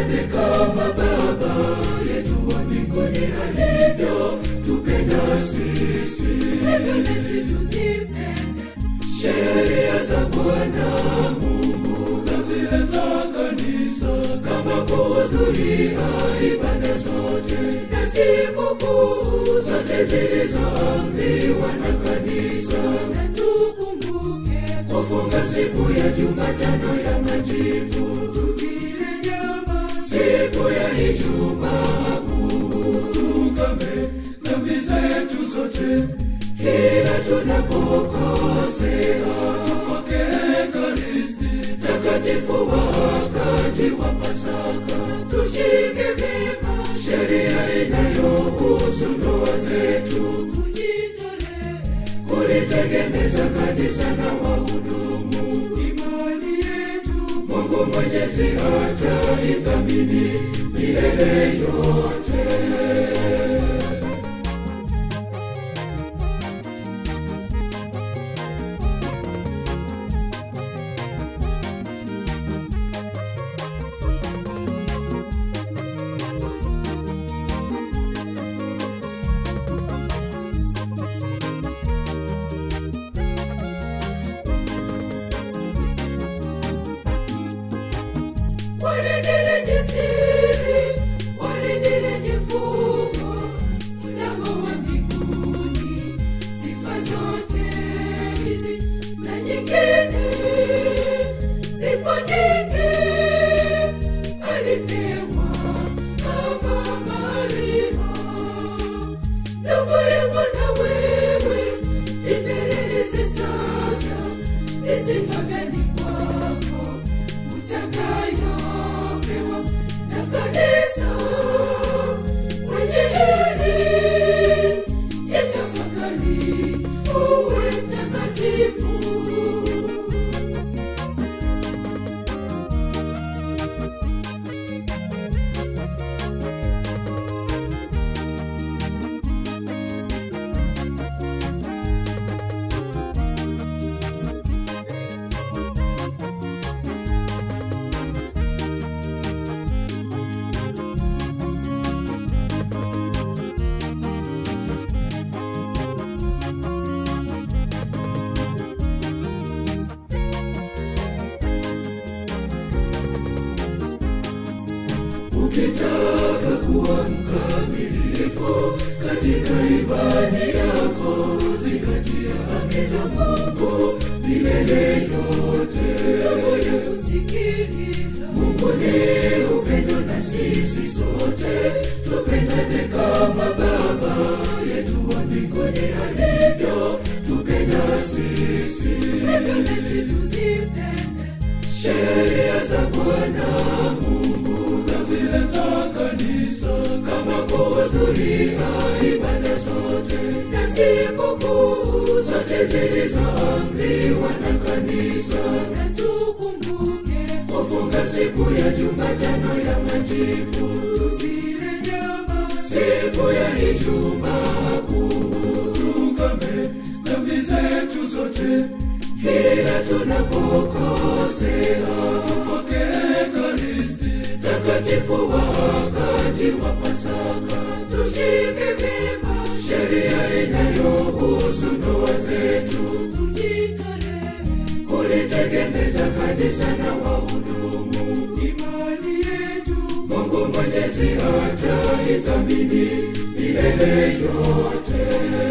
tupendane kama Baba yetu wa mbinguni alivyo tupenda sisi. hivyo nasi tuzipende Sheria za Bwana Mungu na zile za kanisa, kama kuhudhuria ibada zote na sikukuu zote zilizoamriwa na kanisa, na tukumbuke kufunga siku ya Jumatano ya Majivu, tusile nyama siku ya Ijumaa Kuu, tuungame dhambi zetu zote kila tunapokosea, tupokee Ekaristi takatifu wakati wa Pasaka, tushike vyema sheria inayohusu ndoa zetu, tujitolee kulitegemeza kanisa na wahudumu. imani yetu Mungu Mwenyezi ataithamini milele yote. waridi lenye siri waridi lenye fungo mlango wa mbinguni sifa zote hizi na nyingine zipo nyingi alipewa mama Maria ndugu yangu na wewe jipeleleze sasa ni sifa gani kwako utakayopewa na kanisa mwenye heri jitafakari uwe mtakatifu Ukitaka kuwa mkamilifu katika imani yako, zingatia amri za Mungu milele yote. moyo kusikiliza Mungu ni upendo na sisi sote tupendane kama Baba yetu wa mbinguni alivyo tupenda sisi. hivyo nasi tuzipende Sheria za Bwana Mungu na zile za kanisa, kama kuhudhuria ibada zote na sikukuu zote zilizoamriwa na kanisa, na tukumbuke kufunga siku ya Jumatano ya Majivu, tusile nyama siku ya Ijumaa Kuu, tuungame dhambi zetu zote kila tunapokosea, tupokee Ekaristi takatifu wakati wa Pasaka, tushike vyema sheria inayohusu ndoa zetu, tujitolee kulitegemeza kanisa na wahudumu. imani yetu Mungu Mwenyezi ataithamini milele yote.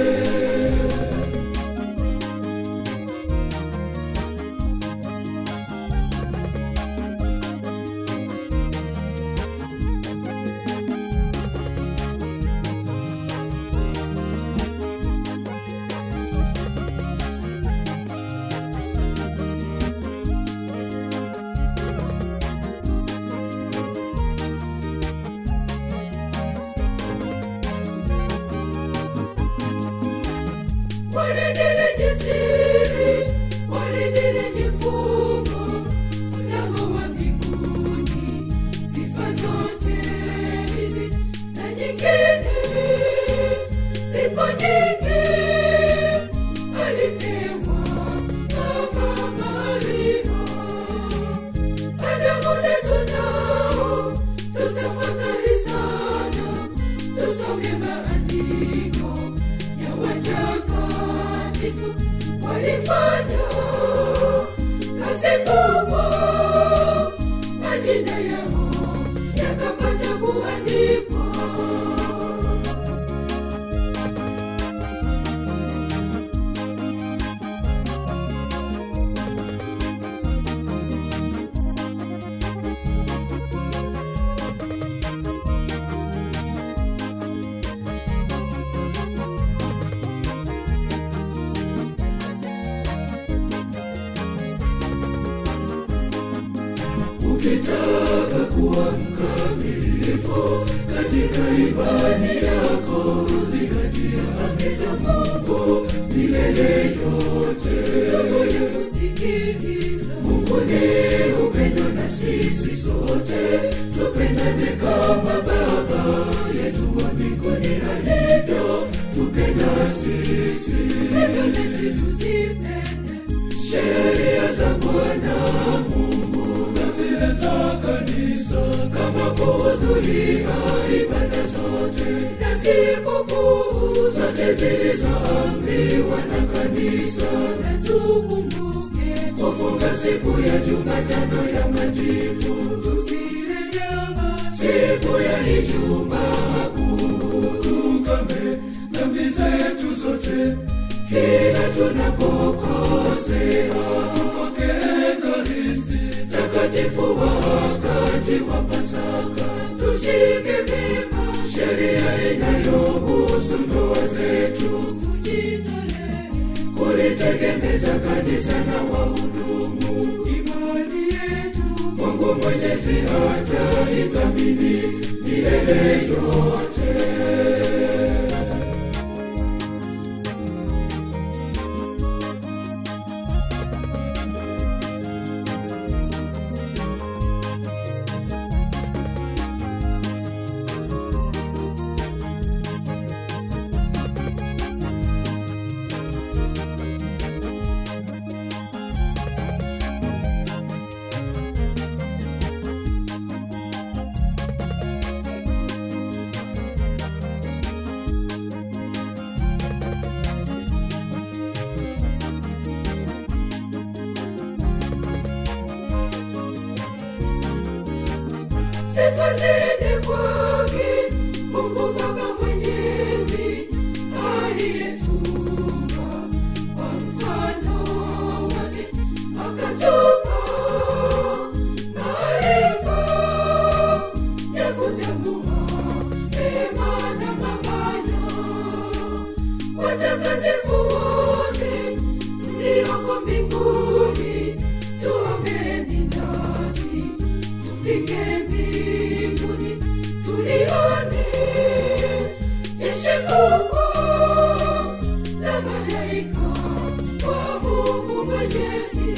waridi lenye siri waridi lenye fungo mlango wa mbinguni sifa zote hizi na nyingine zipo nyingi alipewa mama Maria Adamu na tunao tupendane kama Baba yetu wa mbinguni alivyo tupenda sisi. hivyo nasi tuzipende Sheria za Bwana Mungu na zile za kanisa, kama kuhudhuria ibada zote na sikukuu zote zilizoamriwa na kanisa, na tukumbuke kufunga siku ya Jumatano ya Majivu, tusile nyama siku ya Ijumaa Kuu, tuungame dhambi zetu zote kila tunapokosea, tupokee Ekaristi takatifu wakati wa Pasaka, tushike vyema sheria inayohusu ndoa zetu, tujitolee kulitegemeza kanisa na wahudumu. imani yetu Mungu Mwenyezi ataithamini milele yote. sifa ziende kwake Mungu Baba Mwenyezi aliyetuumba kwa mfano wake akatupa maarifa ya kutambua mema na mabaya. Watakatifu wote mlioko mbinguni, tuombeni nasi tufike mbinguni tulione jeshi kubwa la malaika wa Mungu Mwenyezi.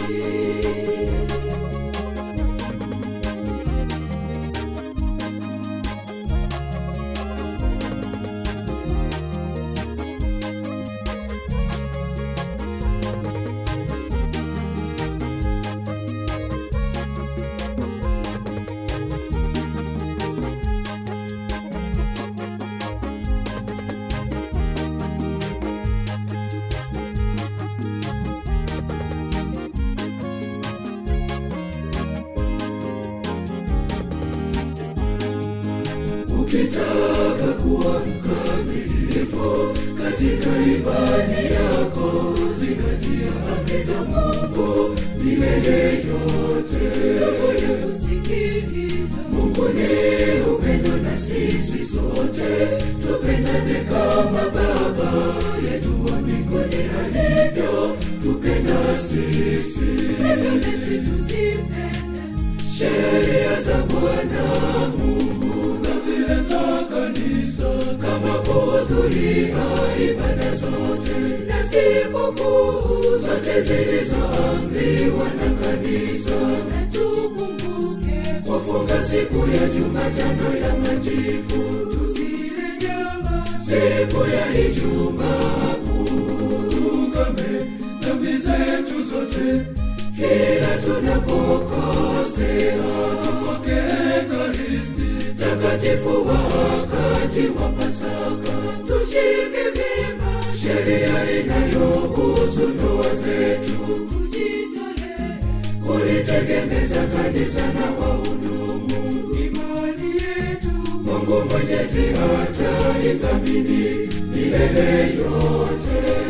Ukitaka kuwa mkamilifu katika imani yako, zingatia amri za Mungu milele yote. Moyo kusikiliza Mungu ni upendo na sisi sote tupendane kama Baba yetu wa mbinguni alivyo tupenda sisi. hivyo nasi tuzipende Sheria za Bwana Mungu na zile za kanisa, kama kuhudhuria ibada zote na sikukuu zote zilizoamriwa na kanisa, na tukumbuke kufunga siku ya Jumatano ya Majivu, tusile nyama siku ya Ijumaa Kuu, tuungame dhambi zetu zote kila tunapokosea, tupokee Ekaristi takatifu wakati wa Pasaka, tushike vyema sheria inayohusu ndoa zetu, tujitolee kulitegemeza kanisa na wahudumu. imani yetu Mungu Mwenyezi ataithamini milele yote.